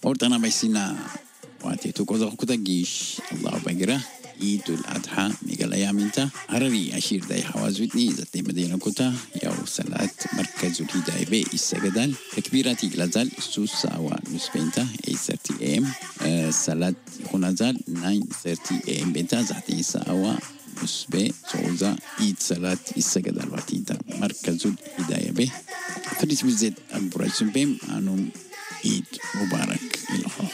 Ortana Baisina Wati Tukozo Kutagish Allahu Bagira Idul Adha Miguel Ayaminta Harari Ashir Day Hawazwitni Zati Medina Kuta Yaw Salat Markazul Hidayah Be Issagadal Takbirati Glazal Sus Sawa Nuspenta 8:30 am Salat Khunazal 9:30 am Benta Zati Sawa Nusbe Souza Eid Salat Issagadal Watita Markazul Hidayah Be Fadis Bizet Al-Buraysun Bem Anum Eid Mubarak Ilho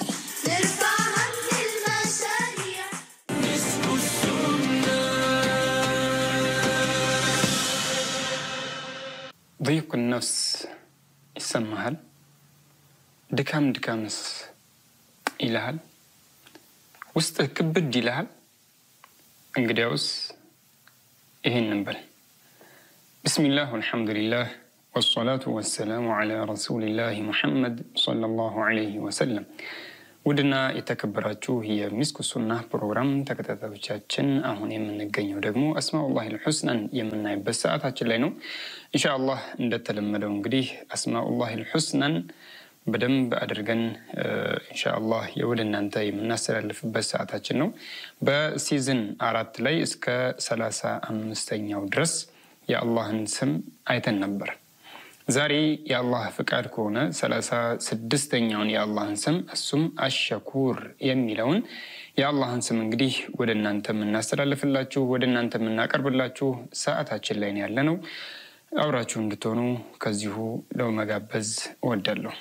ضيق النفስ ይሰማሃል? ድካም ድካምስ ይልሃል? ውስጥህ ክብድ ይልሃል? እንግዲያውስ ይህን እንበል። ብስሚላህ ወልሐምዱሊላህ ወሰላቱ ወሰላሙ ዓላ ረሱሊላህ ሙሐመድ ሰለላሁ ዓለይሂ ወሰለም። ውድና የተከበራችሁ የሚስኩ ሱና ፕሮግራም ተከታታዮቻችን አሁን የምንገኘው ደግሞ አስማኡላህ ልሑስናን የምናይበት ሰዓታችን ላይ ነው። ኢንሻአላህ እንደተለመደው እንግዲህ አስማኡላህ ልሑስናን በደንብ አድርገን ኢንሻአላህ የወደ እናንተ የምናስተላልፍበት ሰዓታችን ነው። በሲዝን አራት ላይ እስከ ሰላሳ አምስተኛው ድረስ የአላህን ስም አይተን ነበር። ዛሬ የአላህ ፍቃድ ከሆነ ሰላሳ ስድስተኛውን የአላህን ስም እሱም አሸኩር የሚለውን የአላህን ስም እንግዲህ ወደ እናንተ የምናስተላልፍላችሁ ወደ እናንተ የምናቀርብላችሁ ሰዓታችን ላይ ነው ያለ ነው። አብራችሁ እንድትሆኑ ከዚሁ ለመጋበዝ እወዳለሁ።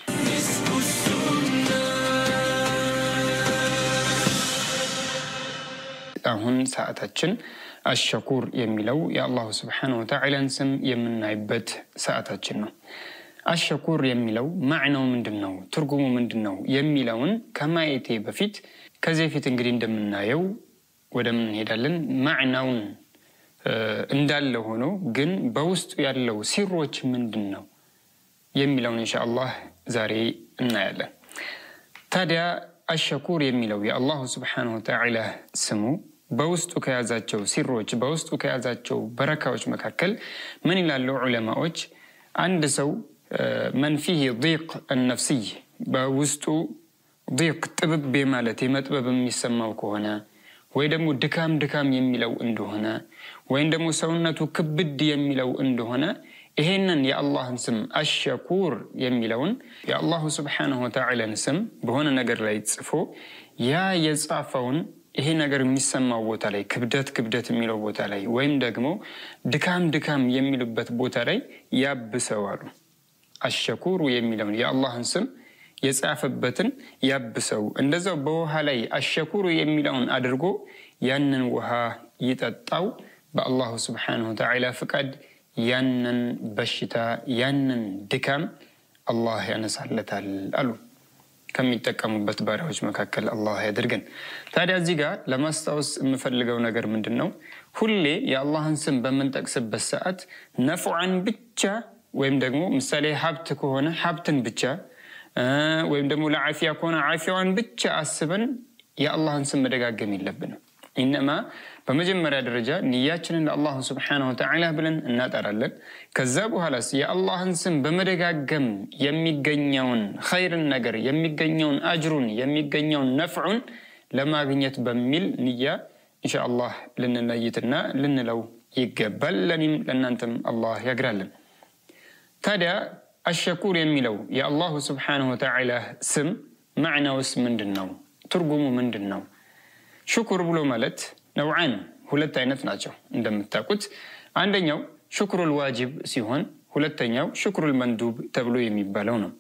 አሁን ሰዓታችን አሸኩር የሚለው የአላሁ ስብሓነ ወተዓላን ስም የምናይበት ሰዓታችን ነው። አሸኩር የሚለው ማዕናው ምንድን ነው? ትርጉሙ ምንድን ነው? የሚለውን ከማየቴ በፊት ከዚህ በፊት እንግዲህ እንደምናየው ወደ ምን እንሄዳለን? ማዕናውን እንዳለ ሆኖ ግን በውስጡ ያለው ሲሮች ምንድን ነው የሚለውን ኢንሻአላህ ዛሬ እናያለን። ታዲያ አሸኩር የሚለው የአላሁ ስብሓነሁ ወተዓላ ስሙ በውስጡ ከያዛቸው ሲሮች በውስጡ ከያዛቸው በረካዎች መካከል ምን ይላሉ ዑለማዎች? አንድ ሰው መን ፊህ ዲቅ ነፍስይ በውስጡ ዲቅ ጥብቤ ማለት የመጥበብ የሚሰማው ከሆነ ወይ ደግሞ ድካም ድካም የሚለው እንደሆነ ወይም ደግሞ ሰውነቱ ክብድ የሚለው እንደሆነ ይሄንን የአላህን ስም አሸኩር የሚለውን የአላሁ ስብሓነሁ ወተዓላን ስም በሆነ ነገር ላይ ጽፎ ያ የጻፈውን ይሄ ነገር የሚሰማው ቦታ ላይ ክብደት ክብደት የሚለው ቦታ ላይ ወይም ደግሞ ድካም ድካም የሚሉበት ቦታ ላይ ያብሰዋሉ። አሸኩሩ የሚለውን የአላህን ስም የጻፈበትን ያብሰው። እንደዛው በውሃ ላይ አሸኩሩ የሚለውን አድርጎ ያንን ውሃ ይጠጣው። በአላሁ ስብሓነሁ ወተዓላ ፍቃድ ያንን በሽታ ያንን ድካም አላህ ያነሳለታል አሉ። ከሚጠቀሙበት ባሪያዎች መካከል አላህ ያድርገን። ታዲያ እዚህ ጋር ለማስታወስ የምፈልገው ነገር ምንድን ነው? ሁሌ የአላህን ስም በምንጠቅስበት ሰዓት ነፍዓን ብቻ ወይም ደግሞ ምሳሌ ሀብት ከሆነ ሀብትን ብቻ ወይም ደግሞ ለዓፊያ ከሆነ ዓፊያዋን ብቻ አስበን የአላህን ስም መደጋገም የለብንም። ኢነማ በመጀመሪያ ደረጃ ንያችንን ለአላሁ ስብሓነሁ ወተዓላ ብለን እናጠራለን። ከዛ በኋላስ የአላህን ስም በመደጋገም የሚገኘውን ኸይርን ነገር የሚገኘውን አጅሩን የሚገኘውን ነፍዑን ለማግኘት በሚል ንያ ኢንሻአላህ ልንለይትና ልንለው ይገባል። ለኔም ለእናንተም አላህ ያግራለን። ታዲያ አሸኩር የሚለው የአላሁ ስብሓነሁ ወተዓላ ስም ማዕናውስ ምንድን ነው? ትርጉሙ ምንድን ነው? ሽኩር ብሎ ማለት ነውዓን ሁለት አይነት ናቸው እንደምታውቁት። አንደኛው ሽኩሩል ዋጅብ ሲሆን ሁለተኛው ሽኩሩል መንዱብ ተብሎ የሚባለው ነው።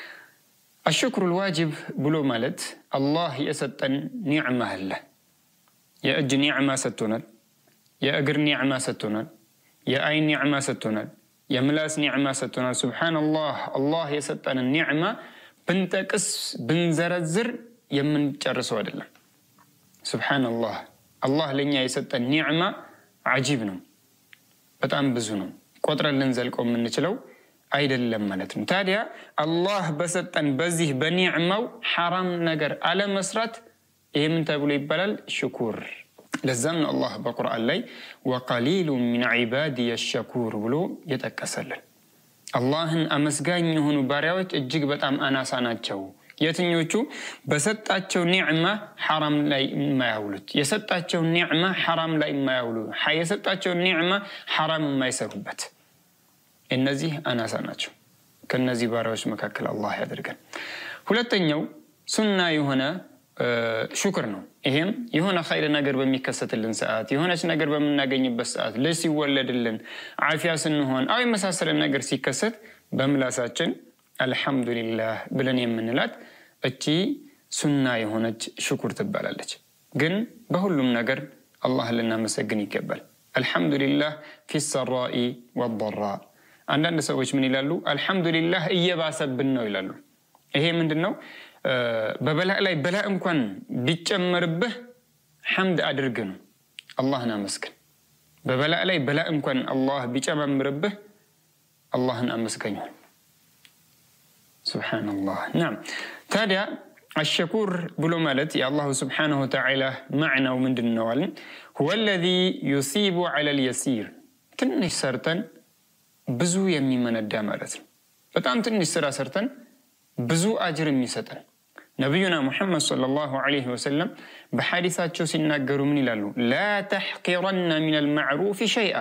አሽኩሩል ዋጅብ ብሎ ማለት አላህ የሰጠን ኒዕማ አለ። የእጅ ኒዕማ ሰጥቶናል። የእግር ኒዕማ ሰጥቶናል። የአይን ኒዕማ ሰጥቶናል። የምላስ ኒዕማ ሰጥቶናል። ሱብሓነላህ አላህ የሰጠንን ኒዕማ ብንጠቅስ ብንዘረዝር የምንጨርሰው አይደለም። ሱብሓነላህ አላህ ለእኛ የሰጠን ኒዕማ አጂብ ነው፣ በጣም ብዙ ነው። ቆጥረን ልንዘልቀው የምንችለው አይደለም ማለት ነው። ታዲያ አላህ በሰጠን በዚህ በኒዕማው ሐራም ነገር አለመስራት ይሄ ምን ተብሎ ይባላል? ሽኩር። ለዛም ነው አላህ በቁርአን ላይ ወቀሊሉ ሚን ዒባዲየ ሸኩር ብሎ የጠቀሰልን። አላህን አመስጋኝ የሆኑ ባሪያዎች እጅግ በጣም አናሳ ናቸው የትኞቹ በሰጣቸው ኒዕማ ሐራም ላይ የማያውሉት፣ የሰጣቸው ኒዕማ ሐራም ላይ የማያውሉ፣ የሰጣቸው ኒዕማ ሐራም የማይሰሩበት እነዚህ አናሳ ናቸው። ከነዚህ ባሪያዎች መካከል አላህ ያደርገን። ሁለተኛው ሱና የሆነ ሹክር ነው። ይሄም የሆነ ኸይር ነገር በሚከሰትልን ሰዓት፣ የሆነች ነገር በምናገኝበት ሰዓት፣ ልጅ ሲወለድልን፣ ዓፊያ ስንሆን፣ አው የመሳሰለ ነገር ሲከሰት በምላሳችን አልሐምዱሊላህ ብለን የምንላት እቺ ሱና የሆነች ሽኩር ትባላለች። ግን በሁሉም ነገር አላህ ልናመሰግን ይገባል። አልሐምዱሊላህ ፊ ሰራኢ ወደራ። አንዳንድ ሰዎች ምን ይላሉ? አልሐምዱሊላህ እየባሰብን ነው ይላሉ። ይሄ ምንድን ነው? በበላእ ላይ በላእ እንኳን ቢጨመርብህ ሐምድ አድርግ ነው። አላህን አመስግን። በበላእ ላይ በላእ እንኳን አላህ ቢጨማምርብህ አላህን አመስገኘው። ሱብሓነላህ። ናም ታዲያ አሸኩር ብሎ ማለት የአላሁ ስብሓነሁ ወተዓላ ማዕናው ምንድን ነው አልን? ሁወ ለዚ ዩሲቡ ዐለል የሲር ትንሽ ሰርተን ብዙ የሚመነዳ ማለት ነው። በጣም ትንሽ ስራ ሰርተን ብዙ አጅር የሚሰጠን ነቢዩና ሙሐመድ ሰለላሁ ዐለይሂ ወሰለም በሐዲሳቸው ሲናገሩ ምን ይላሉ? ላ ተሕቂረና ሚነል ማዕሩፍ ሸይአ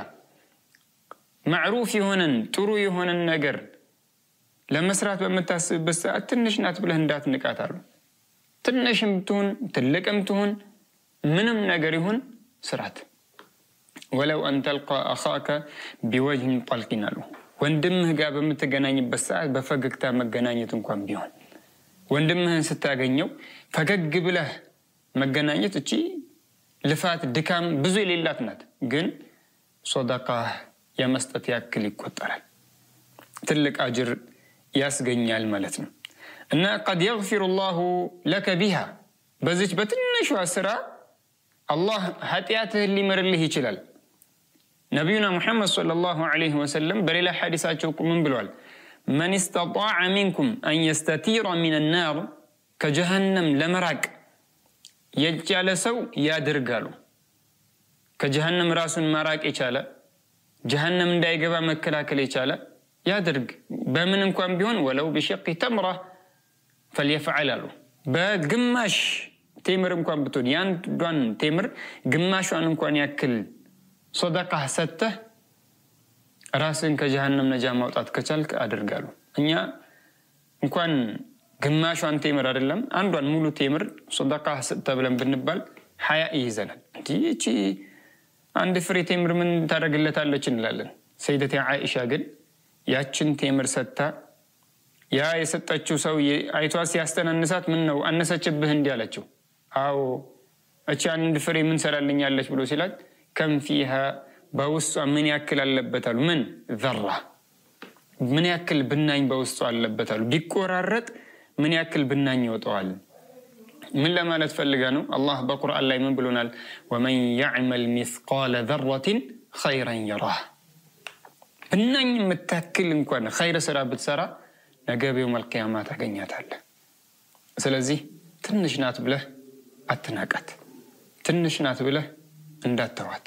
ማዕሩፍ የሆነን ጥሩ የሆነን ነገር ለመስራት በምታስብበት ሰዓት ትንሽ ናት ብለህ እንዳትንቃት አሉ። ትንሽም ትሁን ትልቅም ትሁን ምንም ነገር ይሁን ስራት። ወለው አን ተልቃ አኻከ ቢወጅህን ጠልቂን አሉ። ወንድምህ ጋር በምትገናኝበት ሰዓት በፈገግታ መገናኘት እንኳን ቢሆን ወንድምህን ስታገኘው ፈገግ ብለህ መገናኘት እቺ ልፋት ድካም ብዙ የሌላት ናት፣ ግን ሶደቃ የመስጠት ያክል ይቆጠራል። ትልቅ አጅር ያስገኛል ማለት ነው። እና ቀድ የግፊሩ ላሁ ለከ ቢሃ በዚች በትንሿ ስራ አላህ ኃጢአትህን ሊምርልህ ይችላል። ነቢዩና ሙሐመድ ሰለላሁ ዐለይሂ ወሰለም በሌላ ሐዲሳቸው ምን ብለዋል? መን ስተጣዐ ሚንኩም አን የስተቲረ ሚን ናር ከጀሃነም ለመራቅ የቻለ ሰው ያድርጋሉ። ከጀሃነም ራሱን ማራቅ የቻለ ጀሃነም እንዳይገባ መከላከል የቻለ ያድርግ። በምን እንኳን ቢሆን ወለው ቢሸቂ ተምራ ፈልየፍዐል አሉ። በግማሽ ቴምር እንኳን ብትሆን የአንዷን ቴምር ግማሿን እንኳን ያክል ሶደቃ ሰጥተህ ራስን ከጀሃነም ነጃ ማውጣት ከቻልክ አድርጋሉ። እኛ እንኳን ግማሿን ቴምር አይደለም አንዷን ሙሉ ቴምር ሶደቃ ሰጥተህ ብለን ብንባል ሀያ ይይዘናል። እንዲህ ይቺ አንድ ፍሬ ቴምር ምን ታደርግለታለች እንላለን። ሰይደቴ ዓኢሻ ግን ያችን ቴምር ሰጥታ ያ የሰጠችው ሰው አይቷት ሲያስተናንሳት ምን ነው አነሰችብህ እንዲህ አለችው። አዎ እቺ አንድ ፍሬ ምን ሰራልኛለች ብሎ ሲላት ከም ፊሃ በውስጧ ምን ያክል አለበታሉ? ምን ዘራ ምን ያክል ብናኝ በውስጡ አለበታሉ? ቢቆራረጥ ምን ያክል ብናኝ ይወጣዋል? ምን ለማለት ፈልጋ ነው? አላህ በቁርአን ላይ ምን ብሎናል? ወመን ያዕመል ሚስቃለ ዘረትን ኸይረን የራህ ብናኝ የምታክል እንኳን ኸይር ስራ ብትሰራ ነገ በየውመል ቂያማ ታገኛታለህ። ስለዚህ ትንሽ ናት ብለህ አትናቃት። ትንሽ ናት ብለህ እንዳተዋት።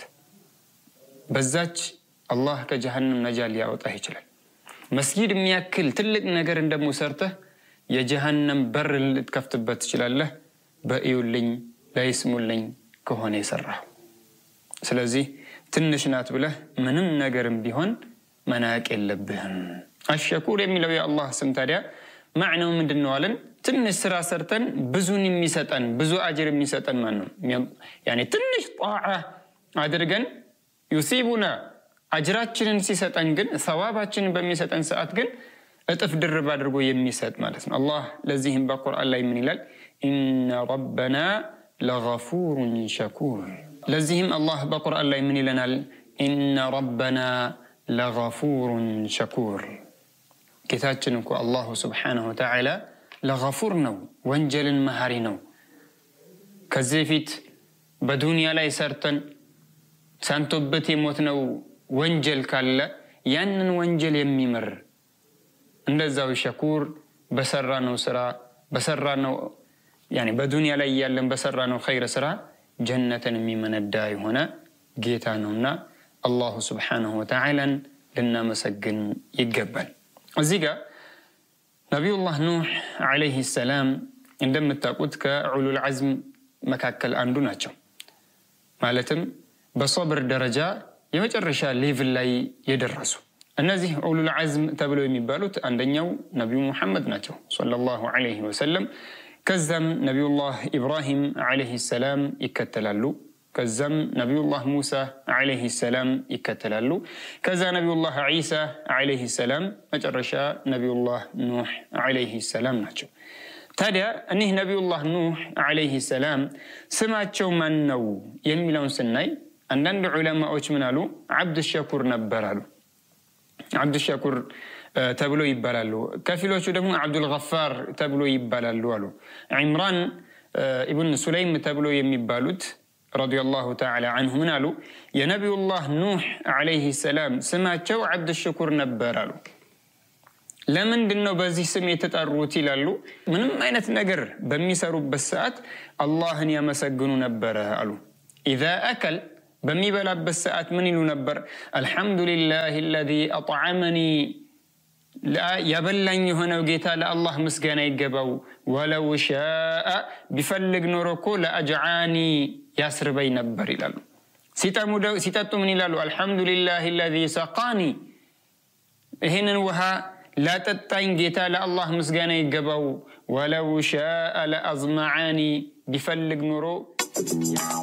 በዛች አላህ ከጀሃነም ነጃ ሊያወጣህ ይችላል። መስጊድ የሚያክል ትልቅ ነገርን ደግሞ ሰርተህ የጀሃነም በር ልትከፍትበት ትችላለህ። በእዩልኝ ለይስሙልኝ ከሆነ የሰራው። ስለዚህ ትንሽ ናት ብለህ ምንም ነገርም ቢሆን መናቅ የለብህም። አሸኩር የሚለው የአላህ ስም ታዲያ ማዕናው ምንድን ነው አለን? ትንሽ ስራ ሰርተን ብዙን የሚሰጠን ብዙ አጅር የሚሰጠን ማን ነው? ያኔ ትንሽ ጣዓ አድርገን ዩሲቡና አጅራችንን ሲሰጠን ግን ሰዋባችንን በሚሰጠን ሰዓት ግን እጥፍ ድርብ አድርጎ የሚሰጥ ማለት ነው። አላህ ለዚህም በቁርአን ላይ ምን ይላል? ኢነ ረበና ለገፉሩን ሸኩር። ለዚህም አላህ በቁርአን ላይ ምን ይለናል? ኢነ ረበና ለገፉሩን ሸኩር። ጌታችን እኮ አላሁ ስብሓነሁ ወተዓላ ለገፉር ነው፣ ወንጀልን መሀሪ ነው። ከዚህ በፊት በዱንያ ላይ ሰርተን ሳንቶበት የሞትነው ወንጀል ካለ ያንን ወንጀል የሚምር እንደዛው ሸኩር በሰራነው ስራ በሰራነው ያኔ በዱንያ ላይ እያለን በሰራነው ኸይር ስራ ጀነትን የሚመነዳ የሆነ ጌታ ነውና አላሁ ስብሓነሁ ወተዓላን ልናመሰግን ይገባል። እዚህ ጋር ነቢዩላህ ኑሕ ዓለይህ ሰላም እንደምታውቁት ከዑሉል ዐዝም መካከል አንዱ ናቸው። ማለትም በሶብር ደረጃ የመጨረሻ ሌቭል ላይ የደረሱ እነዚህ ዑሉል ዐዝም ተብለው የሚባሉት አንደኛው ነቢዩ ሙሐመድ ናቸው ሰለላሁ ዐለይሂ ወሰለም። ከዛም ነቢዩላህ ኢብራሂም ዓለይሂ ሰላም ይከተላሉ። ከዛም ነቢዩላህ ሙሳ ዓለይሂ ሰላም ይከተላሉ። ከዛ ነቢዩላህ ዒሳ ዓለይሂ ሰላም፣ መጨረሻ ነቢዩላህ ኑሕ ዓለይሂ ሰላም ናቸው። ታዲያ እኒህ ነቢዩላህ ኑሕ ዓለይሂ ሰላም ስማቸው ማን ነው የሚለውን ስናይ አንዳንድ ዑለማዎች ምን አሉ? ዓብድ ሸኩር ነበር አሉ። ዓብድ ሸኩር ተብሎ ይባላሉ። ከፊሎቹ ደግሞ ዓብዱልገፋር ተብሎ ይባላሉ አሉ። ዒምራን ኢብን ሱለይም ተብሎ የሚባሉት ረዲየላሁ ተዓላ አንሁ ምን አሉ? የነቢዩላህ ኑሕ ዓለይሂ ሰላም ስማቸው ዓብድ ሽኩር ነበር አሉ። ለምንድን ነው በዚህ ስም የተጠሩት ይላሉ። ምንም አይነት ነገር በሚሰሩበት ሰዓት አላህን ያመሰግኑ ነበረ አሉ። ኢዛ አከል በሚበላበት ሰዓት ምን ይሉ ነበር? አልሐምዱሊላህ አለዚ አጥዓመኒ ያበላኝ የሆነው ጌታ ለአላህ ምስጋና ይገባው። ወለው ሻአ ቢፈልግ ኖሮ እኮ ለአጅዓኒ ያስርበኝ ነበር ይላሉ። ሲጠጡ ምን ይላሉ? አልሐምዱሊላህ አለዚ ሰቃኒ ይህንን ውሃ ላጠጣኝ ጌታ ለአላህ ምስጋና ይገባው። ወለው ሻአ ለአዝመዓኒ ቢፈልግ ኖሮ